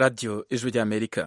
radiyo ijwi ry'amerika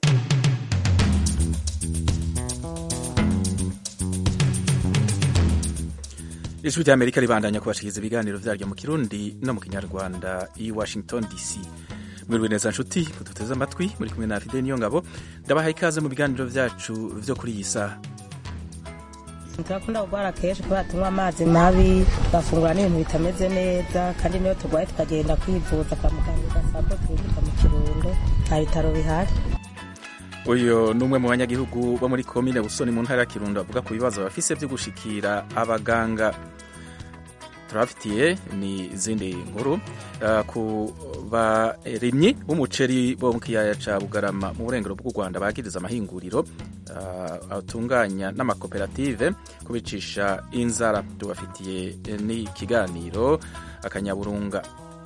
ijwi ry'amerika ribandanya kubashikiriza ibiganiro vyaryo mu kirundi no mu kinyarwanda i washington dc mwiriwe neza nshuti kuduteze amatwi muri kumwe na fide niyo ngabo ndabaha ikaze mu biganiro vyacu vyo kuri iyi saha turakunda kurwara kenshi kubera tunywa amazi mabi tugafungura n'ibintu bitameze neza kandi niyo turwaye tukagenda kwivuza kwa muganga ugasanga twinjika mu kirundo nta bitaro bihari uyu ni umwe mu banyagihugu bo muri komine busoni mu ntara ya kirundo avuga ku bibazo bafise vyo gushikira abaganga turabafitiye ni izindi nkuru uh, ku barimyi b'umuceri bo mu kiyaya ca bugarama mu burengero bw'u rwanda bagiriza amahinguriro uh, atunganya n'amakoperative kubicisha inzara tubafitiye n'ikiganiro akanyaburunga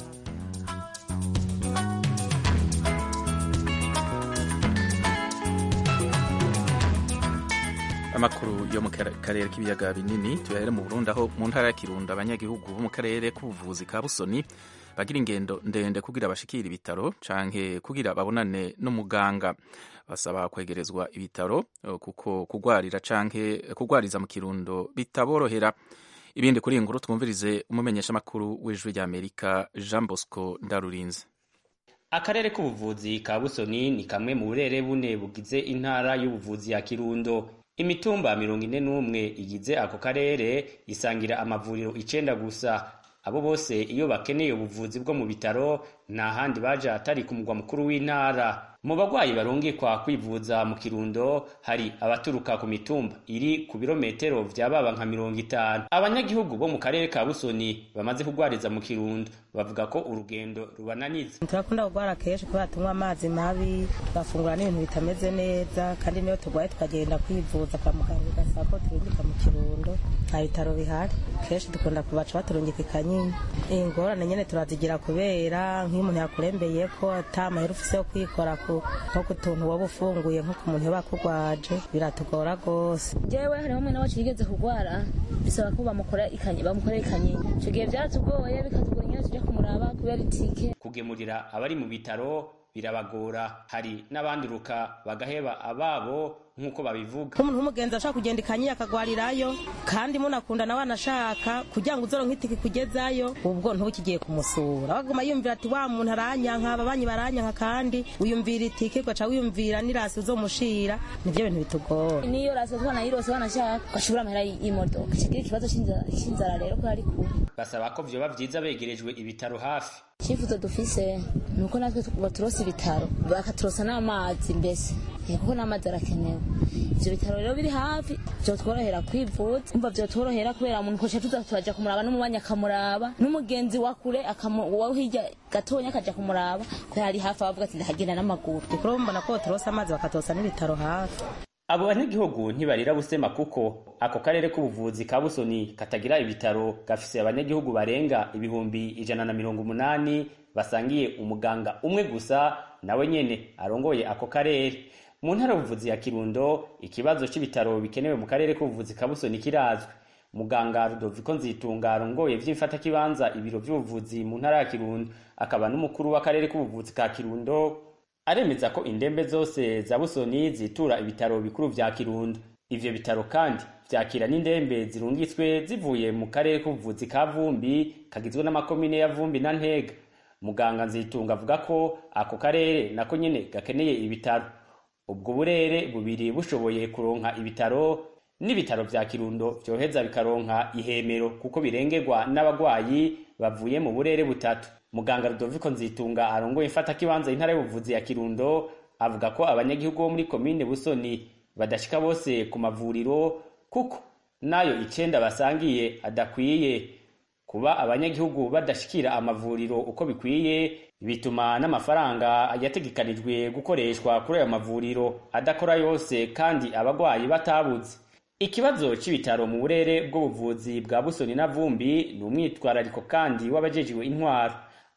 amakuru yo mu karere k'ibiyaga binini tuyahere mu Burundi aho mu ntara ya Kirundo abanyagihugu bo mu karere k'ubuvuzi ka Busoni bagira ingendo ndende kugira bashikire ibitaro canke kugira babonane n'umuganga basaba kwegerezwa ibitaro kuko kugwarira canke kugwariza mu Kirundo bitaborohera ibindi kuri inkuru twumvirize umumenyesha makuru w'ijwi rya Amerika Jean Bosco Ndarurinze akarere k'ubuvuzi ka Busoni ni kamwe mu burere bune bugize intara y'ubuvuzi ya Kirundo imitumba mirongo ine n'umwe igize ako karere isangira amavuriro icenda gusa abo bose iyo bakeneye ubuvuzi bwo mu bitaro nta handi baja atari ku mugwa mukuru w'intara mu bagwayi barungikwa kwivuza mu kirundo hari abaturuka ku mitumba iri ku birometero vya baba nka mirongo itanu abanyagihugu bo mu karere ka busoni bamaze kugwariza mu kirundo bavuga ko urugendo rubananiza turakunda kurwara kenshi kubera tunywa amazi mabi tugafungura n'ibintu bitameze neza kandi niyo turwaye tukagenda kwivuza kwa muganga ugasanga twinjika mu kirundo nta bitaro bihari kenshi dukunda kubaca baturungika ikanyini ingorane nyene turazigira kubera nk'iyo umuntu yakurembeye ko ata mahera ufise yo kwikora nko ku tuntu waba ufunguye nko ku muntu yoba akugwaje biratugora rwose jewe hariho umwe nawe yigeze kugwara bisaba ko bamukorera ikanyini ico gihe vyaratugoye bikatugora ingene tuja kumuraba kubera itike kugemurira abari mu bitaro birabagora hari n'abanduruka bagaheba ababo nk'uko babivuga umuntu w'umugenzi ashaka kugenda ikanyiye akagwarirayo kandi munakunda nawe anashaka kugira ngo uzoronke itike kugezayo ubwo ntukigiye kumusura baguma yumvira ati wa muntu aranyanka ababanyi baranyanka kandi wiyumvira itike ugaca wiyumvira n'irasi uzomushira nivyo bintu bitugora niyo rasi twanayirose banashaka ugashobora amahera y'imodoka kigira ikibazo c'inzara rero ko ari kure basaba ko vyoba vyiza begerejwe ibitaro hafi icyifuzo dufise ni uko natwe baturosa ibitaro bakaturosa n'amazi mbese kuko n'amazi arakenewe ivyo bitaro rero biri hafi vyotworohera kwivuza umva vyotworohera kubera umuntu koca tuza turaja kumuraba n'umubanyi akamuraba n'umugenzi wa kure wa hirya gatonya akaja kumuraba kubera ari hafi abavuga ati ndahagenda n'amaguru dukuru mbona ko baturosa amazi bakaturosa n'ibitaro hafi abo banyagihugu ntibarira busema kuko ako karere k'ubuvuzi ka busoni katagira ibitaro gafise abanyagihugu barenga ibihumbi ijana na mirongo umunani basangiye umuganga umwe gusa nawe nyene arongoye ako karere mu ntara y'ubuvuzi ya kirundo ikibazo c'ibitaro bikenewe mu karere k'ubuvuzi ka busoni kirazwi muganga rudoviko nzitunga arongoye vy'imfatakibanza ibiro vy'ubuvuzi mu ntara ya kirundo akaba n'umukuru w'akarere k'ubuvuzi ka kirundo aremeza ko indembe zose za busoni zitura ibitaro bikuru vya kirundo ivyo bitaro kandi vyakira n'indembe zirungitswe zivuye mu karere k'ubuvuzi ka vumbi kagizwe n'amakomine ya vumbi na ntega muganga nzitunga avuga ko ako karere nako nyene gakeneye ibitaro ubwo burere bubiri bushoboye kuronka ibitaro n'ibitaro vya kirundo vyoheza bikaronka ihemero kuko birengerwa n'abagwayi bavuye mu burere butatu muganga Rudoviko Nzitunga arongoye ifata kibanza intara y'ubuvuzi ya Kirundo avuga ko abanyagihugu bo muri komine Busoni badashika bose ku mavuriro kuko nayo icenda basangiye adakwiye kuba abanyagihugu badashikira amavuriro uko bikwiye bituma n'amafaranga yategekanijwe gukoreshwa kuri ayo mavuriro adakora yose kandi abagwayi batabuze ikibazo c'ibitaro mu burere bw'ubuvuzi bwa Busoni na Vumbi ni umwitwarariko kandi w'abajejiwe intwaro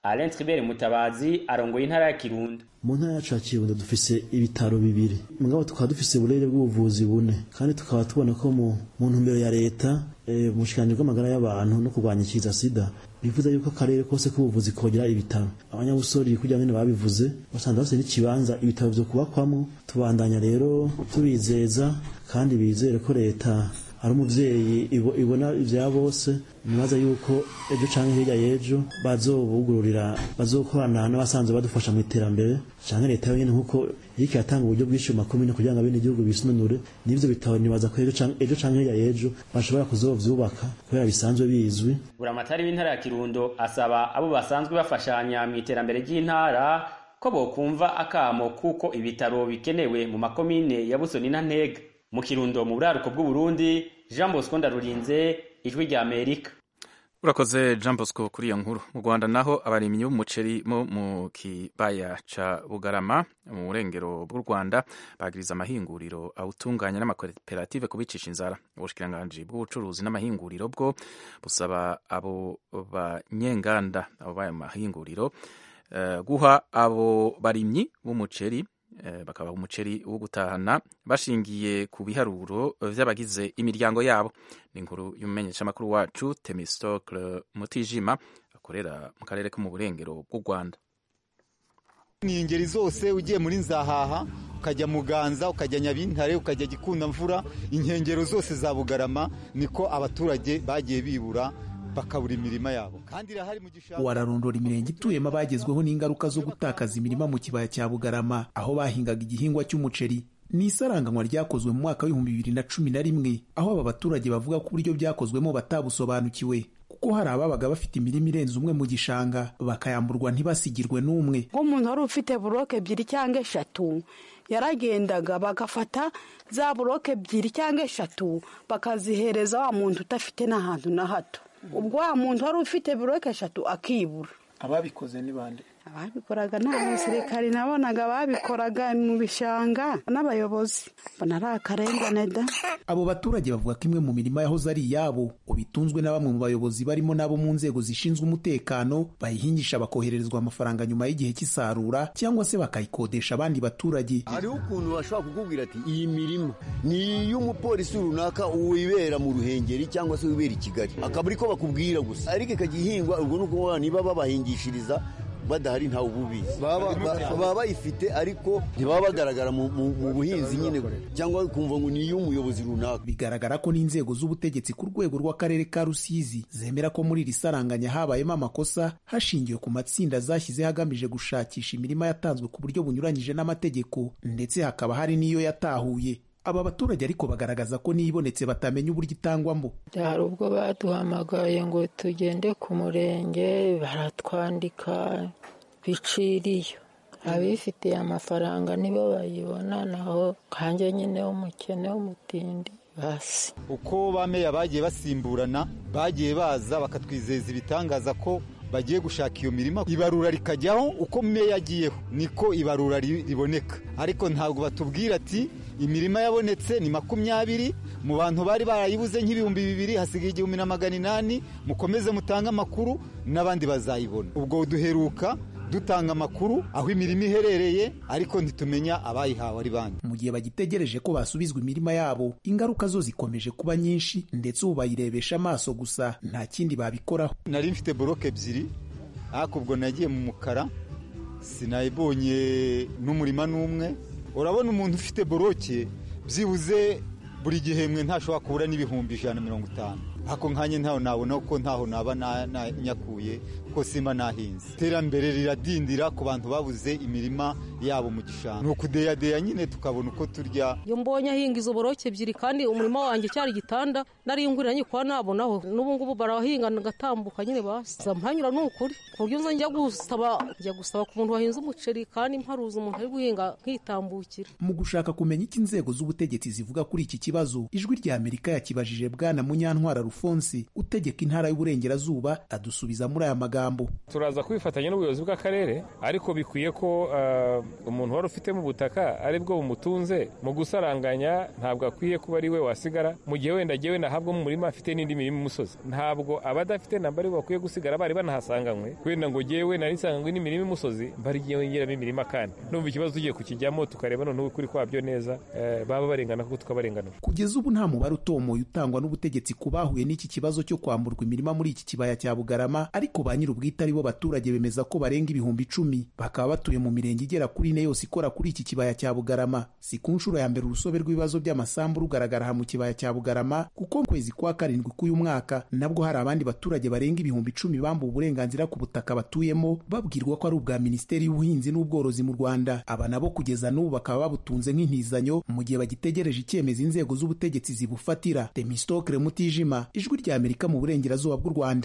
Alain Tribert Mutabazi arongoye intara ya Kirundo mu ntara yacu ya kirundo dufise ibitaro bibiri mugabo tukaba dufise uburere bw'ubuvuzi bune kandi tukaba tubona ko mu ntumbero ya leta mu bushikiranganji bw'amagara y'abantu no kurwanya ikiza sida bivuze yuko akarere kose k'ubuvuzi kogira ibitaro abanyabusori kugira ngo babivuze basanze bafite n'ikibanza ibitaro vyo kubakwamwo tubandanya rero tubizeza kandi bizere ko leta ari umuvyeyi ibona ivya bose nibaza yuko ejo canke hirya y'ejo bazobugururira bazokorana n'abasanzwe badufasha mu iterambere canke leta yonyene nkuko iriko iratanga uburyo bwinshi mu makomine kugira ngo abene igihugu bisununure n'ivyo bitabo nibaza ko ejo canke hirya y'ejo bashobora kuzovyubaka kubera bisanzwe bizwi buramatari w'intara ya kirundo asaba abo basanzwe bafashanya mu iterambere ry'intara ko bokumva akamo kuko ibitaro bikenewe mu makomine ya busoni na ntega mu kirundo mu buraruko bw'uburundi jean bosco ndarurinze ijwi rya amerika urakoze jean bosco kuri iyo nkuru mu rwanda naho abarimyi b'umuceri bo mu kibaya ca bugarama mu burengero bw'u rwanda bagiriza amahinguriro awutunganya n'amakoperative kubicisha inzara ubushikiranganji bw'ubucuruzi n'amahinguriro bwo busaba abo banyenganda abo b'ayo mahinguriro uh, guha abo barimyi b'umuceri bakabaha umuceri wo gutahana bashingiye ku biharuro vy'abagize imiryango yabo ni inkuru y'umumenyeshamakuru wacu temistocle mutijima akorera mu karere ko mu burengero bw'u rwanda ni ingeri zose ugiye muri nzahaha ukajya muganza ukajya nyabintare ukajya gikunda mvura inkengero zose za bugarama niko abaturage bagiye bibura bakabura imirima yabo kandi irahari mu gishanga wararondora imirenge ituyemo abagezweho n'ingaruka zo gutakaza imirima mu kibaya cya bugarama aho bahingaga igihingwa cy'umuceri ni isaranganywa ryakozwe mu mwaka w'ibihumbi bibiri na cumi na rimwe aho aba baturage bavuga ko uburyo byakozwemo batabusobanukiwe kuko hari ababaga bafite imirima irenze umwe mu gishanga bakayamburwa ntibasigirwe n'umwe nk'umuntu wari ufite buroke ebyiri cyangwa eshatu yaragendaga bagafata za buroke ebyiri cyangwa eshatu bakazihereza wa muntu udafite n'ahantu na hato ubwo wa muntu wari ufite buroke eshatu akibura ababikoze ni bande ababikoraga ni abasirikari nabonaga babikoraga mu bishanga n'abayobozi mbona ari akarengane da abo baturage bavuga ko imwe mu mirima yahoze ari iyabo ubitunzwe na bamwe mu bayobozi barimo n'abo mu nzego zishinzwe umutekano bayihingisha bakohererezwa amafaranga nyuma y'igihe cy'isarura cyangwa se bakayikodesha abandi baturage hariho ukuntu bashobora kukubwira ati iyi mirima ni iy'umupolisi runaka wibera mu ruhengeri cyangwa se wibera i kigali akaba ariko bakubwira gusa ariko ikajya ihingwa ubwo ni ukuvuga niba babahingishiriza badahari ntawe ububizi baba bayifite ariko ntibaba bagaragara mu buhinzi nyine cyangwa kumva ngo ni iy'umuyobozi runaka bigaragara ko n'inzego z'ubutegetsi ku rwego rw'akarere ka rusizi zemera ko muri iri saranganya habayemo amakosa hashingiwe ku matsinda zashyizeho agamije gushakisha imirima yatanzwe ku buryo bunyuranyije n'amategeko ndetse hakaba hari n'iyo yatahuye aba baturage ariko bagaragaza ko n'ibonetse batamenya uburyo itangwamo hari ubwo baduhamagaye ngo tugende ku murenge baratwandika biciriyo abifitiye amafaranga nibo bayibona naho kanjye nyine w'umukene w'umutindi basi uko ba meya bagiye basimburana bagiye baza bakatwizeza ibitangaza ko bagiye gushaka iyo mirima ibarura rikajyaho uko meya agiyeho niko ibarura riboneka ariko ntabwo batubwira ati imirima yabonetse ni makumyabiri mu bantu bari barayibuze nk'ibihumbi bibiri hasigaye igihumbi na magana inani mukomeze mutange amakuru n'abandi bazayibona ubwo duheruka dutanga amakuru aho imirima iherereye ariko ntitumenya abayihawe ari bande mu gihe bagitegereje ko basubizwa imirima yabo ingaruka zo zikomeje kuba nyinshi ndetse ubu bayirebesha amaso gusa nta kindi babikoraho nari mfite boroke ebyiri ariko ubwo nagiye mu mukara sinayibonye n'umurima n'umwe urabona umuntu ufite boroke byibuze buri gihembwe ntashobora kubura n'ibihumbi ijana na mirongo itanu ako nkanya ntaho nabona kuko ntaho naba nyakuye kuko simba nahinze iterambere riradindira ku bantu babuze imirima yabo mu gishanga ni ukudeyadeya nyine tukabona uko turya iyo mbonye ahinga izo boroke ebyiri kandi umurima wanjye cyari igitanda nari ngurira nyikwa nabonaho n'ubu ngubu barahinga ngatambuka nyine basi mpanyura ni ukuri ku buryo nza njya gusaba njya gusaba ku muntu wahinze umuceri kandi mparuza umuntu ari guhinga nkitambukira mu gushaka kumenya icyo inzego z'ubutegetsi zivuga kuri iki kibazo ijwi rya amerika yakibajije bwana munyantwara alphonse utegeka intara y'uburengerazuba adusubiza muri aya magambo turaza kwifatanya n'ubuyobozi bw'akarere ariko bikwiye ko uh, umuntu wari ufite mu butaka ari bwo bumutunze mu gusaranganya ntabwo akwiye kuba ari we wasigara mu gihe wenda agiye wenda ahabwa mu murima afite n'indi mirima imusozi ntabwo abadafite namba ari bo bakwiye gusigara bari banahasanganywe wenda ngo jyewe nari nsanganywe n'imirima imusozi bariyongeramo imirima kandi numva ikibazo tugiye kukijyamo tukareba noneho ukuri kwabyo neza eh, baba barengana kuko tukabarenganura kugeza ubu nta mubare utomoye utangwa n'ubutegetsi ku bahuye n'iki kibazo cyo kwamburwa imirima muri iki kibaya cya bugarama ariko ba nyir'ubwite ari bo baturage bemeza ko barenga ibihumbi icumi bakaba batuye mu mirenge igera kuri ine yose ikora kuri iki kibaya cya bugarama si ku nshuro ya mbere urusobe rw'ibibazo by'amasambu rugaragara aha mu kibaya cya bugarama kuko mu kwezi kwa karindwi k'uyu mwaka nabwo hari abandi baturage barenga ibihumbi icumi bambuwe uburenganzira ku butaka batuyemo babwirwa ko ari ubwa minisiteri y'ubuhinzi n'ubworozi mu rwanda aba nabo kugeza n'ubu bakaba babutunze nk'intizanyo mu gihe bagitegereje icyemezo inzego z'ubutegetsi zibufatira temistokre mutijima ijwi rya amerika mu burengerazuba bw'u rwanda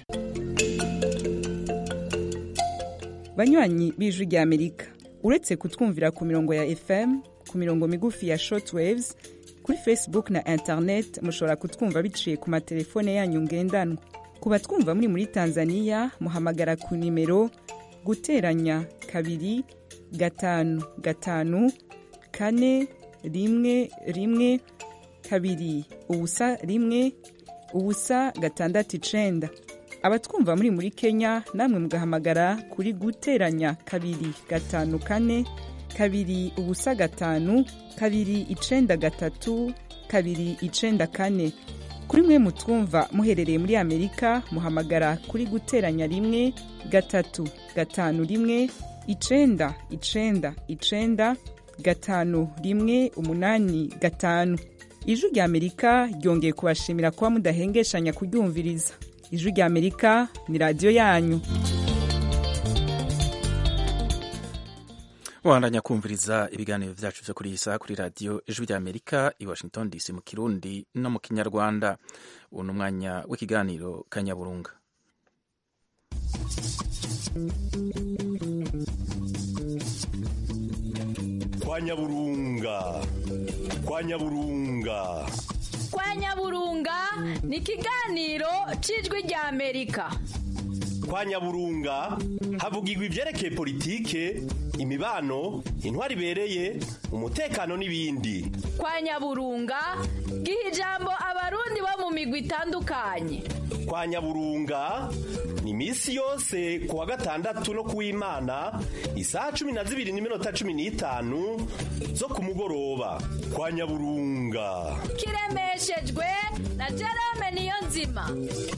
banywanyi b'ijwi rya amerika uretse kutwumvira ku mirongo ya fm ku mirongo migufi ya shortwaves kuri facebook na internet mushobora kutwumva biciye ku matelefone yanyu ngendanwa ku batwumva muri muri tanzania muhamagara ku nimero guteranya kabiri gatanu gatanu kane rimwe rimwe kabiri ubusa rimwe ubusa gatandatu icenda abatwumva muri muri kenya namwe mugahamagara kuri guteranya kabiri gatanu kane kabiri ubusa gatanu kabiri icenda gatatu kabiri icenda kane kuri mwe mutwumva muherereye muri amerika muhamagara kuri guteranya rimwe gatatu gatanu rimwe icenda icenda icenda gatanu rimwe umunani gatanu ijwi rya amerika ryongeye kubashimira kuba mudahengeshanya kuryumviriza ijwi rya amerika ni radiyo yanyu wandanya kumviriza ibiganiro byacu byo kuri iyi saha kuri radiyo ijwi rya amerika i washington dc mu kirundi no mu kinyarwanda ubu ni umwanya w'ikiganiro kanyaburunga kwa nyaburunga kwa nyaburunga kwa nyaburunga ni ikiganiro cy'ijwi rya amerika kwa nyaburunga havugirwa ibyerekeye politike imibano intwari ibereye umutekano n'ibindi kwa nyaburunga giha ijambo abarundi bo mu migwi itandukanye kwa nyaburunga ni iminsi yose ku wa gatandatu no ku w'imana isaha cumi na zibiri n'iminota cumi n'itanu zo ku mugoroba kwa nyaburunga kiremeshejwe na jerome niyo nzima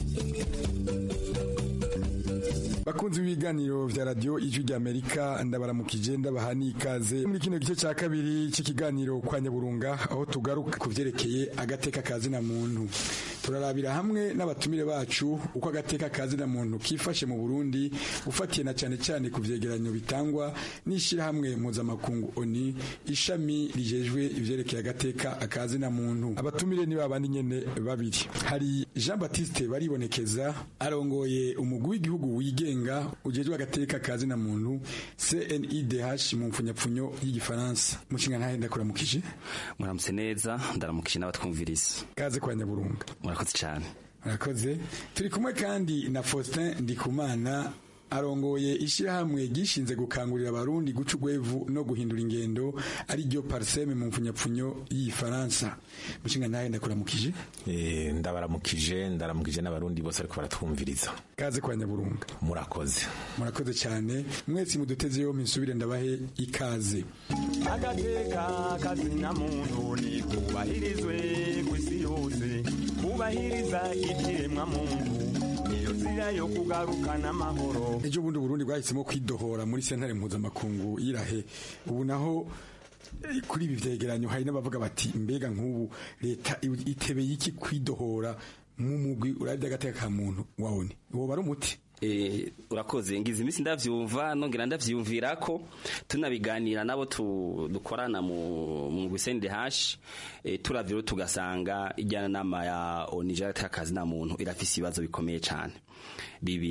bakunzi b'ibiganiro vya radio ijwi rya amerika ndabaramukije ndabaha n'ikaze muri kino gice cya kabiri cy'ikiganiro kwa nyaburunga aho tugaruka ku vyerekeye agateka kazina muntu turarabira hamwe n'abatumire bacu uko agateka kazina muntu kifashe mu burundi ufatiye na cyane cyane ku vyegeranyo bitangwa n'ishyirahamwe mpuzamakungu oni ishami rijejwe ivyerekeye agateka akazina muntu abatumire ni babandi nyene babiri hari jean baptiste baribonekeza arongoye umugwi w'igihugu wigenga ujejwe agateka kazina muntu CNIDH mu mfunyapfunyo y'igifaransa mushinga ntahe ndakuramukije muramutse neza ndaramukije n'abatwumviriza kaze kwa nyaburunga murakoze cyane murakoze turi kumwe kandi na Faustin Ndikumana arongoye ishyirahamwe gishinze gukangurira abarundi guca ugwevu no guhindura ingendo ari ryo parseme mu mfunyapfunyo y'ifaransa mushinga ntahe ndakuramukije eh ndabaramukije ndaramukije n'abarundi bose ariko baratwumviriza kaze kwa nyaburunga murakoze murakoze cyane mwese muduteze yo misubire ndabahe ikaze agateka kazina muntu ni kubahirizwe kw'isi yose kubahiriza ikiremwa muntu niyo nzira yo kugarukana amahoro ejo bundi Burundi bwahisemo kwidohora muri sentare mpuzamakungu yirahe ubu naho kuri ibi vyegeranyo hari n'abavuga bati mbega nk'ubu leta itebeye iki kwidohora mu mugwi uravye agateka ka muntu wawone uwo bari umuti Eh, urakoze ngize iminsi ndavyumva nongera ndavyumvira ko tunabiganira nabo dukorana mu mu Gwisende hash eh, turavyo tugasanga ijyana nama ya Onija y'akazi na muntu irafise ibibazo bikomeye cyane bibiri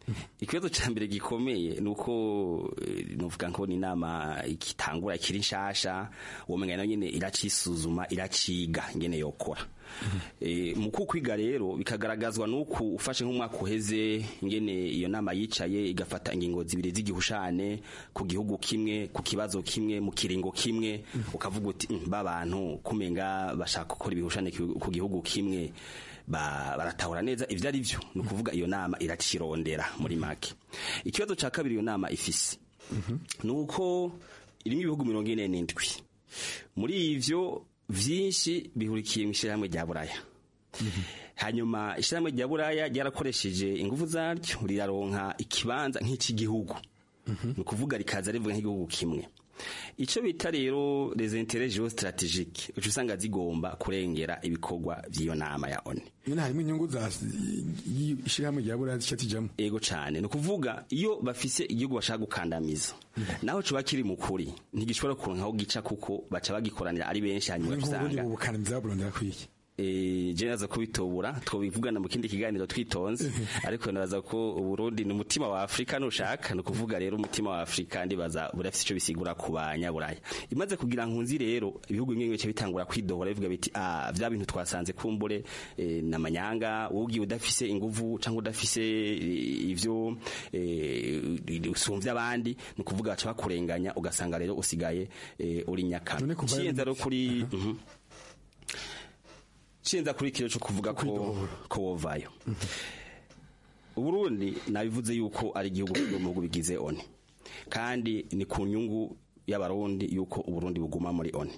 ikibazo cya mbere gikomeye ni uko eh, nuvuga ngo ni inama ikitangura ikiri nshasha uwo mengana nyine iracisuzuma iraciga ingene yokora Eh, mu kukwiga rero bikagaragazwa nuko ufashe nk'umwaka uheze ingene iyo nama yicaye igafata ingingo zibiri z'igihushane ku gihugu kimwe ku kibazo kimwe mu kiringo kimwe ukavuga uti "Mm, ba bantu kumenga bashaka gukora ibihushane ku ku gihugu kimwe ba- baratahura neza ivyo ari vyo ni ukuvuga iyo nama iracirondera muri make ikibazo ca kabiri iyo nama ifise ni uko irimo ibihugu mirongo ine n'indwi muri ivyo vyinshi bihurikiye mu ishyirahamwe rya buraya hanyuma ishyirahamwe rya buraya ryarakoresheje ingufu zaryo riraronka ikibanza nk'icy'igihugu ni ukuvuga rikaza rivuga nk'igihugu kimwe icyo bita rero les intérêts géostratégiques uca usanga zigomba kurengera ibikorwa by'iyo nama ya ONU nyine harimo inyungu za ishyirahamwe rya buriya zica zijamo ego cyane ni ukuvuga iyo bafise igihugu bashaka gukandamiza naho kiba kiri mu kuri ntigishobora kuronka aho gica kuko baca bagikoranira ari benshi hanyuma nk'ubundi usanga bukandamiza burondera kwiki Eh, je naza kubitobura twobivugana mu kindi kiganiro twitonze ariko nabaza ko uburundi ni umutima wa afurika nushaka ni ukuvuga rero umutima wa afurika ndibaza burafise ico bisigura ku banyaburaya imaze kugira nkunzi rero ibihugu bimwe bice bitangura kwidohora bivuga biti ah vya bintu twasanze kumbure eh, namanyanga wowe ugiye udafise inguvu cyangwa udafise eh, ivyo eh, usumvya abandi ni ukuvuga baca bakurenganya ugasanga rero usigaye eh, uri nyakara None kuva Ciyenza rero kuri mhm. nshinza kuri kiro cyo kuvuga ko ko wovayo uburundi nabivuze yuko ari igihugu cyo mu bihugu bigize oni kandi ni ku nyungu y'abarundi yuko uburundi buguma muri oni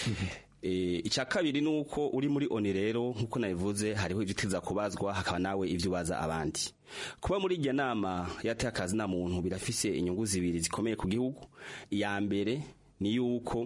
Eh, icya kabiri ni uko uri muri oni rero nk'uko nabivuze hariho ibyo utiza kubazwa hakaba nawe ibyo ubaza abandi kuba muri iryo nama yateye akazi na muntu birafise inyungu zibiri zikomeye ku gihugu iya mbere ni yuko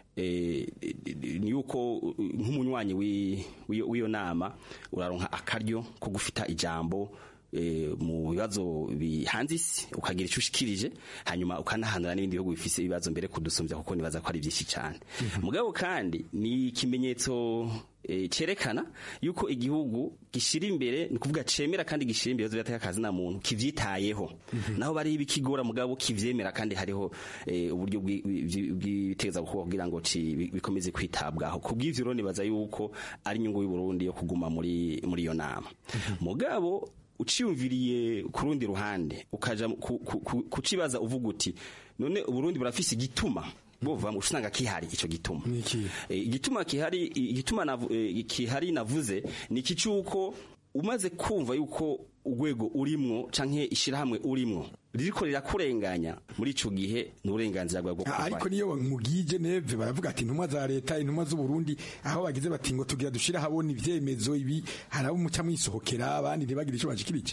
eh, ni yuko uh, nk'umunywanyi wi- w'iyo w'iyo nama uraronka akaryo ko gufita ijambo eh, mu bibazo bihanze isi ukagira icyo ushikirije hanyuma ukanahanura n'ibindi bihugu bifise ibibazo mbere kudusumbya kuko nibaza ko ari byinshi cyane mugabo kandi ni ikimenyetso eh, cerekana yuko igihugu gishira imbere ni kuvuga cemera kandi gishira imbere birateka akazi na muntu kivyitayeho naho bari ibikigora mugabo kivyemera kandi hariho eh, uburyo bwi- bwi- bw'iteza gukorwa kugira ngo ci- bi- bikomeze kwitabwaho kubw'ivyo rero nibaza yuko ari inyungu y'u Burundi yo kuguma muri muri iyo nama mugabo uciyumviriye ku rundi ruhande ukaja ku- ku- ku- kucibaza uvuga uti none uburundi burafise igituma bova mu usanga kihari ico gituma Eh, igituma kihari igituma navu- eh, kihari navuze ni iki cyuko umaze kumva yuko urwego urimwo canke ishirahamwe urimwo ririko rirakurenganya muri ico gihe ni uburenganzira bwawe bwo Ah, ariko kurwanya. niyo mugiye Geneve baravuga ati intumwa za leta intumwa z'u Burundi aho bagize bati ngo tugira dushira habona ivyemezo ibi hari abo muca mwisohokera abandi ntibagire ico bashikirije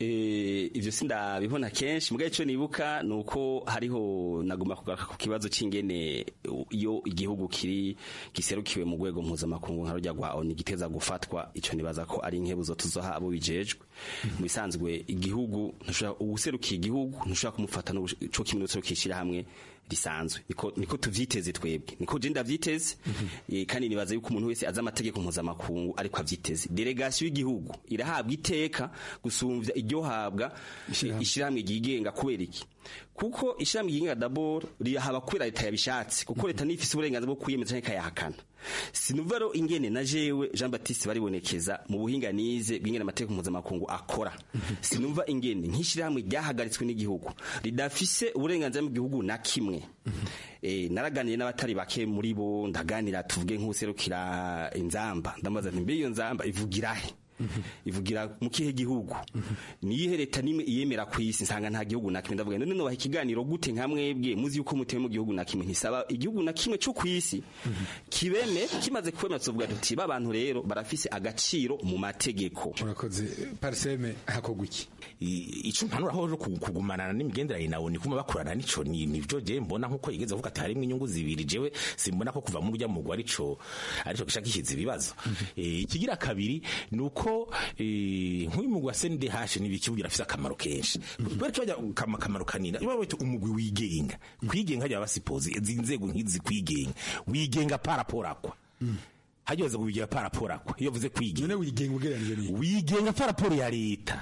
Eh, ivyo sindabibona kenshi mugaye ico nibuka nuko hariho naguma kugaruka ku kibazo c'ingene uh, iyo igihugu kiri giserukiwe mu rwego mpuzamakungu nka rujya rwa ONU giteza gufatwa ico nibaza ko ari inkebuzo tuzoha abo bijejwe mu bisanzwe igihugu ntushobora uwuserukiye igihugu ntushobora kumufata no co kimwe n'userukishira hamwe risanzwe niko niko tuvyiteze twebwe niko je ndavyiteze Eh, kandi nibaza yuko umuntu wese azi amategeko mpuzamakungu ariko avyiteze delegation y'igihugu irahabwa iteka gusumvya iryo habwa ishyirahamwe ryigenga kubera iki kuko ishyirahamwe ryigenga dabord rihaba kubera leta yabishatse kuko leta niyo ifise uburenganzira bwo kwiyemeza canke ikayahakana sinuva rero ingene na jewe Jean Baptiste baribonekeza mu buhinga nize bw'ingene amategeko mpuzamakungu akora sinumva ingene nk'ishyirahamwe ryahagaritswe n'igihugu ridafise uburenganzira mu gihugu na kimwe eh naraganiye n'abatari bake muri bo ndaganira tuvuge nk'userukira inzamba ndamaze nti mbe iyo nzamba ivugira he ivugira mu kihe gihugu niyihe leta nimwe iyemera ku isi nsanga nta gihugu na kimwe ndavuga none nobaha ikiganiro gute nka mwebwe muzi yuko mutewe mu gihugu na kimwe ntisaba igihugu na kimwe cyo ku isi kibeme kimaze kwemera tuvuga tuti ba bantu rero barafise agaciro mu mategeko urakoze parseme hakogwa iki ico mpanura aho kugumanana n'imigenderanire nawe ni kuma bakorana nico ni nivyo je mbona nkuko yigeze avuga ati harimo inyungu zibiri jewe simbona ko kuva mu rya mugwa arico arico gishaka ishize ibibazo Eh, ikigira kabiri nuko eh, nk'uyu mugwa CNDH n'ibikibugira afise akamaro kenshi bari cyo akamaro kanini iba wete umugwi wigenga kwigenga hajya basipoze izi nzego nk'izi kwigenga wigenga parapora kwa hajyoze kubigira parapora kwa iyo vuze kwigenga none wigenga ugereranije ni wigenga paraporo ya leta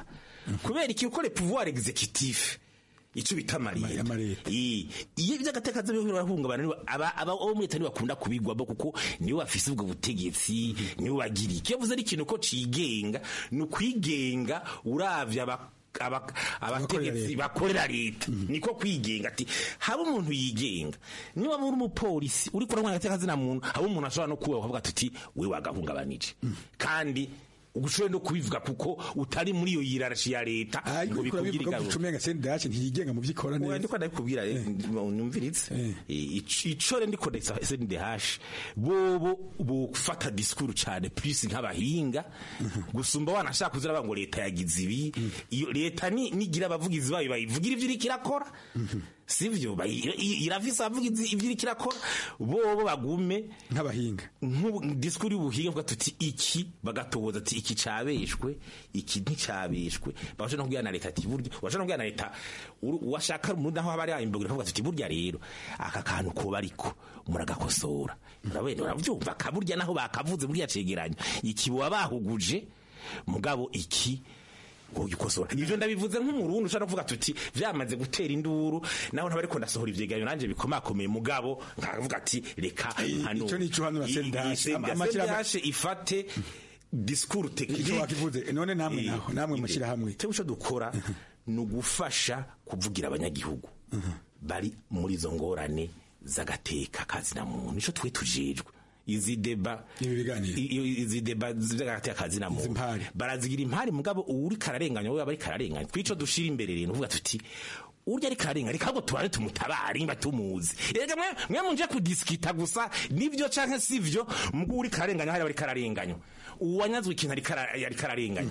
kubera iki uko le pouvoir executif icyo bita amareta iyo iby'agateka birahungabana aba abo muri leta ntibakunda kubigwamo kuko nibo bafise ubwo butegetsi nibo bagira iki iyo avuze ari ikintu ko cigenga ni ukwigenga uravye aba abategetsi bakorera leta niko kwigenga ati haba umuntu yigenga niba muri umupolisi uri kurangwa agateka zina muntu haba umuntu ashobora no kuba bakavuga ati we wagahungabanije kandi ugushobora no kubivuga kuko utari muri iyo yirarashi ya leta ngo bikugire ingaruka umenga sendache ntiyigenga mu vyikora neza ndiko ndabikubwira numviritse ico re ndiko ndetsa sendache bobo bofata discours cyane plus nk'abahinga gusumba wanashaka kuzira ngo leta yagize ibi iyo leta ni nigira abavugizi bayo bayivugira ivyo iriko irakora sivyo irafise abavugizi ivyo iriko irakora bobo bagume nk'abahinga discours y'ubuhinga bwa tuti iki bagatoboza ati iki cabeshwe iki nticabeshwe baje no kubwira na leta ati buryo baje no kubwira na leta washaka mu naho habari imbogira kavuga ati burya rero aka kantu ko bariko muragakosora urabene uravyumva kaburya naho bakavuze burya cegeranya iki bo bahuguje mugabo iki gukosora ivyo ndabivuze nk'umurundi ushaka kuvuga tuti vyamaze gutera induru naho ntabariko ndasohora ivyegeranyo nanje bikomakomeye mugabo nkavuga ati reka hano ico nico hano na sendashe ifate discours technique wakivuze none namwe naho namwe mushira hamwe cyo cyo dukora ni ugufasha kuvugira abanyagihugu bari muri izo ngorane z'agateka kazi na muntu nico twe tujejwe izi deba izi deba z'agateka kazi na muntu barazigira impari mugabo uri kararenganya we bari kararenganya kwico dushira imbere rero uvuga tuti urya ari karenga reka ngo tubare tumutabare nimba tumuzi erega mwe mwe munje kudiskita gusa nivyo canke sivyo mugwo uri karenganya hari bari kararenganya uwanyazwe ikintu ari ari kararenganya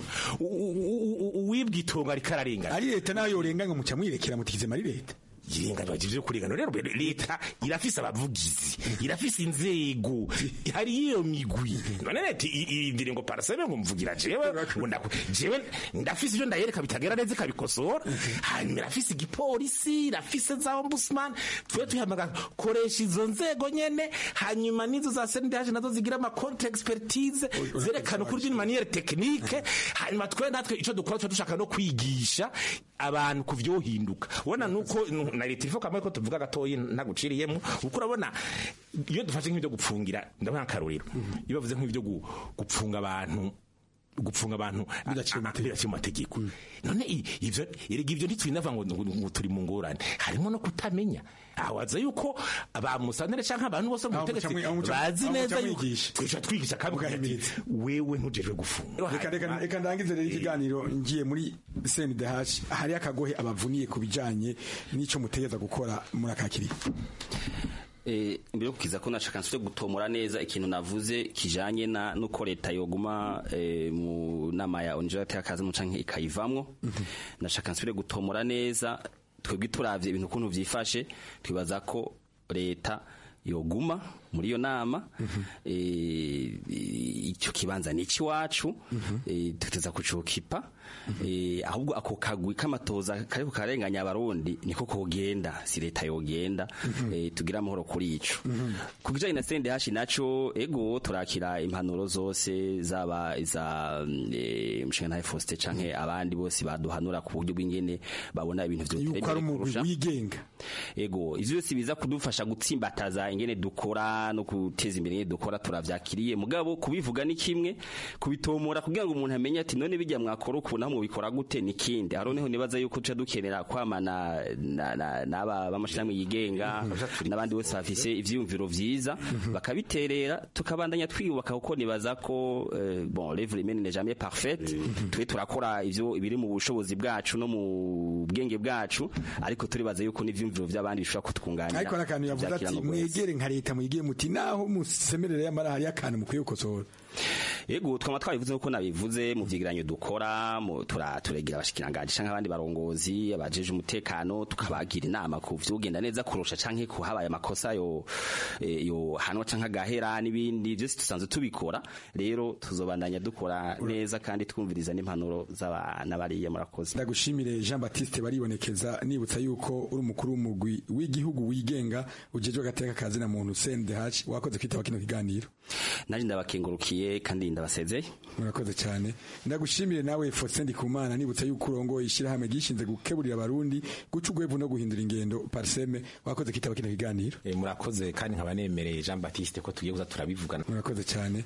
uwibwa itongo ari kararenganya ari leta nayo yorenganya muca mwirekera mutikize mari leta yirenganya byo kurengana rero leta irafise abavugizi irafise inzego hari iyo migwi none leta irindire ngo parasebe ngo mvugira jewe jewe ndafise ibyo ndayereka bitagera neza ikabikosora hanyuma irafise igipolisi irafise za ombudsman twe tuhamaga koresha izo nzego nyene hanyuma nizo za sendaje nazo zigira ama contre expertise zerekana ukuri d'une manière technique hanyuma twe natwe ico dukora twe dushaka no kwigisha abantu kuvyohinduka ubona nuko na leta ivuga kamwe ko tuvuga gatoyi ntaguciriyemo uko urabona iyo dufashe nk'ibyo gupfungira ndabona akarorero iyo bavuze nk'ibyo gupfunga abantu gupfunga abantu bidaciye mu mategeko none ivyo erega ivyo ntitwinava ngo turi mu ngorane harimo no kutamenya awaza yuko abamusanire canke abantu bose mu butegetsi bazi neza yuko twica twigisha kandi wewe ntujejwe gufunga reka ndangize rero ikiganiro ngiye muri CNDH hari akagohe abavuniye ku bijanye n'ico mutegeza gukora muri akakiri imbere yo kukiza ko nashaka nsubire gutomora neza ikintu navuze kijanye na nuko leta yoguma mu nama ya onjera y'akazi mu canke ikayivamwo nashaka nsubire gutomora neza twebwe turavye ibintu kuntu vyifashe twibaza ko leta yoguma muri iyo nama icyo kibanza ni icy'iwacu tuteza kucukipa ahubwo ako kagwi k'amatoza kariko karenganya abarundi niko kogenda si leta yogenda tugira amahoro kuri ico ku bijanye na sende hashi naco ego turakira impanuro zose zaba iza mushinga ntaye Faustin canke abandi bose baduhanura ku buryo bw'ingene babona ibintu vyo wigenga ego ivyo byose biza kudufasha gutsimbataza ingene dukora no guteza imbere ingene dukora turavyakiriye mugabo kubivuga ni kimwe kubitomora kugira ngo umuntu amenye ati none bijya mwakora ukuntu aho mubikora gute ni kindi haro niho nibaza yuko tuca dukenera kwamana n'aba b'amashirahamwe yigenga n'abandi bose bafise ivyiyumviro vyiza bakabiterera tukabandanya twiyubaka kuko nibaza ko bon l'œuvre humaine n'est jamais parfaite twe turakora ivyo ibiri mu bushobozi bwacu no mu bwenge bwacu ariko turibaza yuko n'ivyumviro vy'abandi bishobora kutwunganira ariko nakantu yavuze ati mwegere nka leta muyigiye muti naho musemerere y'amara hari akantu mukwiye gukosora Ego twama twabivuze uko nabivuze mu vyegeranyo dukora mu turaturegira abashikiranganje canke abandi barongozi abajeje umutekano tukabagira inama ku vyugenda neza kurusha canke ku habaye amakosa yo yo hanwa canke agahera n'ibindi byose tusanzwe tubikora rero tuzobandanya dukora neza kandi twumviriza n'impanuro z'abana bariye murakoze ndagushimire Jean Baptiste baribonekeza nibutsa yuko uri umukuru w'umugwi w'igihugu wigenga ujejwe agateka kazi na muntu CNDH wakoze kwitaba kino kiganiro naje ndabakengurukiye ndabashimiye kandi ndabasezeye murakoze cyane ndagushimire nawe Faustin Ndikumana nibutse yuko urongo ishyirahamwe gishinze gukeburira abarundi guca ugwevu no guhindura ingendo parseme wakoze kitaba kino kiganiro Eh, murakoze kandi nkaba nemereye Jean Baptiste ko tugiye kuza turabivugana murakoze cyane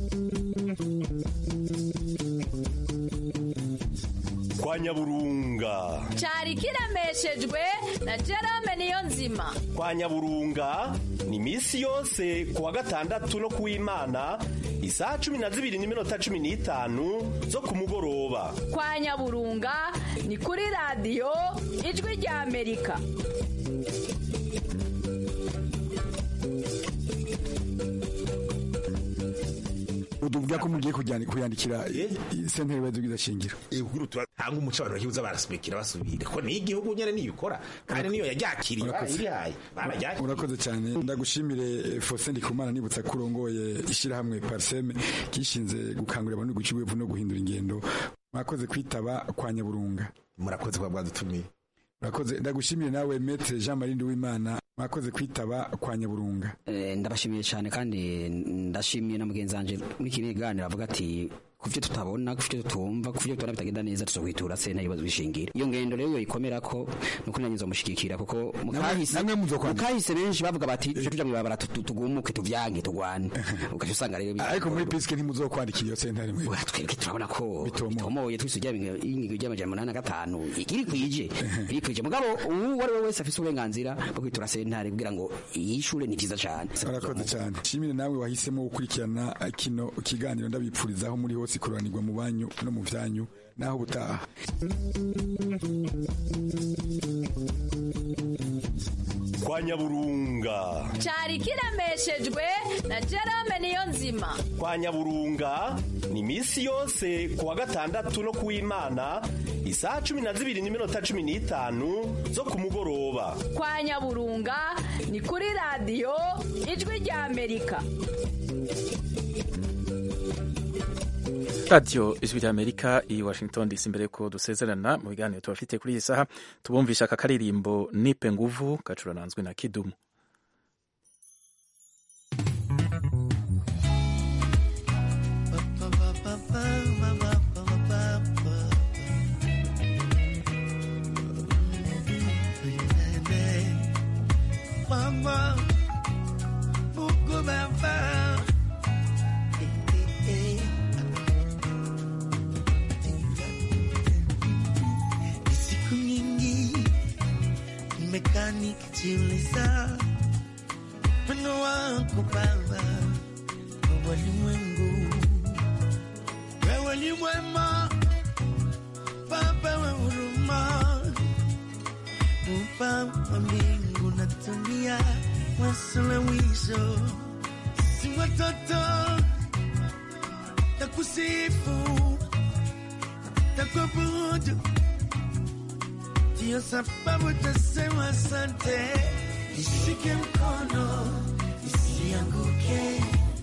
kwa nyaburunga cyari kiremeshejwe na Jerome Niyonzima kwa nyaburunga ni iminsi yose ku wa gatandatu no ku w'imana isaha cumi na zibiri n'iminota cumi n'itanu zo ku mugoroba kwa Nyaburunga ni kuri radiyo ijwi rya Amerika uduvuga ko mugiye kujyana kuyandikira sentare y'ubuyobozi bw'idashingiro hanga umuco abantu bakibuza barasubikira basubira ko ni igihugu nyene niyikora kandi niyo yaryakiriye Urakoze. irihaye barajyakiriye urakoze cyane ndagushimire eh, Faustin Ndikumana nibutsa ko urongoye ishyirahamwe parseme gishinze gukangurira abantu guca ugwevu no guhindura ingendo mwakoze kwitaba kwa nyaburunga murakoze kuba bwadutumiye murakoze ndagushimire nawe Maître Jean Marie Nduwimana mwakoze kwitaba kwa nyaburunga Eh, ndabashimiye cyane kandi ndashimiye na mugenzi wanje muri kino kiganiro avuga ati kuvyo tutabona kuvyo tutumva kuvyo tubona bitagenda neza tuzokwitura sena ibibazo bishingira iyo ngendo rero yo ikomera ko nuko nanyizo mushigikira kuko mukahise mukahise benshi bavuga bati tuje tuja mwibabara tugumuke tuvyange tugwane ugaca usanga rero ariko muri piske ntimuzokwandikira iyo sentare mwe twebwe turabona ko bitomoye twisugira ingingo y'amajana umunani na gatanu ikiri kwije iri kwije mugabo uwo ari we wese afise uburenganzira bwo kwitura sentare kugira ngo iyi shure ni vyiza cane urakoze cyane shimire nawe wahisemo gukurikirana kino kiganiro ndabipfurizaho muri hose kuranirwa mu banyu no mu vyanyu naho butaha kwa nyaburunga cyari kiremeshejwe na Jerome Niyonzima kwa nyaburunga ni iminsi yose ku wa gatandatu no ku w'imana isaha cumi na zibiri n'iminota cumi n'itanu zo ku mugoroba kwa Nyaburunga ni kuri radiyo ijwi rya Amerika radiyo ijwi rya amerika i washington dc mbere yuko dusezerana mu biganiro tubafite kuri iyi saha tubumvisha aka karirimbo nipe nguvu gacurananzwe na kidumu Mama, Mungu Baba, eh, eh, eh. Ni siku nyingi nimekaa nikijiuliza wino wako Baba wa walimwengu, wewe ni mwema Baba wa huruma, Muumba wa mbingu na dunia, wasuluhisho si watoto takusifu takuabudu, ndiyo sababu tasema asante. Nishike mkono nisianguke,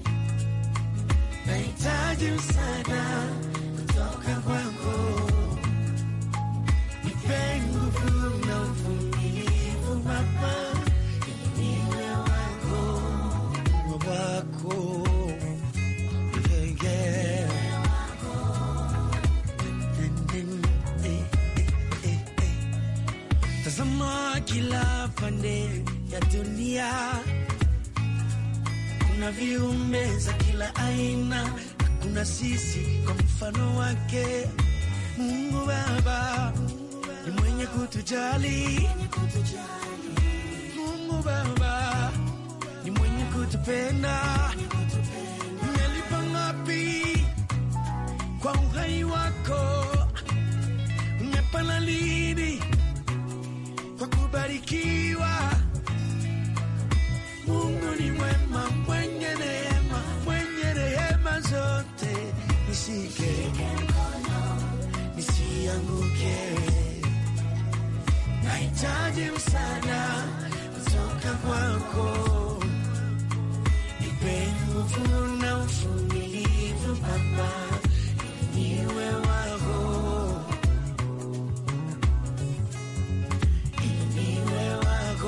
nahitaji msaada kutoka kwako, nipe nguvu na uvumilivu Baba, niwe wako wako yeah, yeah. Tazama kila pande ya dunia, kuna viumbe za kila aina, na kuna sisi kwa mfano wake. Mungu Baba ni mwenye kutujali, Mungu Baba ni mwenye kutupenda. Umelipa ngapi kwa uhai wako? Umepana lini kwa kubarikiwa? Mungu ni mwema, mwenye neema, mwenye rehema zote. Nishike nisianguke, nahitaji msaada kutoka kwako. Nipe nguvu na uvumilivu Baba, ili niwe wako, ili niwe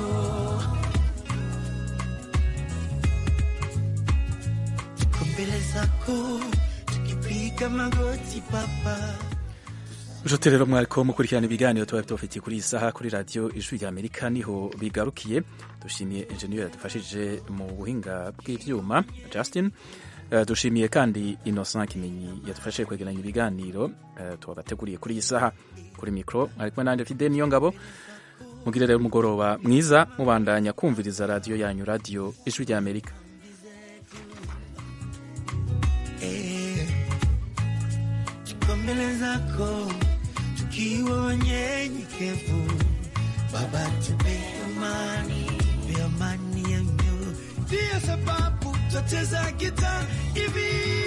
wako. Tuko mbele za zako tukipiga magoti papa Nshuti rero mwariko mukurikirana ibiganiro tuba tubafitiye kuri iyi saha kuri radiyo ijwi rya Amerika niho bigarukiye dushimiye enjeniyeri yadufashije mu buhinga bw'ivyuma Justin Uh, dushimiye kandi Innocent Kimenyi yadufashije kwegeranya ibiganiro uh, tubabateguriye kuri iyi saha kuri mikro ari kumwe nande Fide niyo ngabo mugire rero umugoroba mwiza mubandanya kumviriza radiyo yanyu radiyo ijwi rya Amerika Eh, tuko mbele zako tukiwa wanyenyekevu baba tupe amani pe amani ya mioyo ndiyo sababu twacheza gita hivi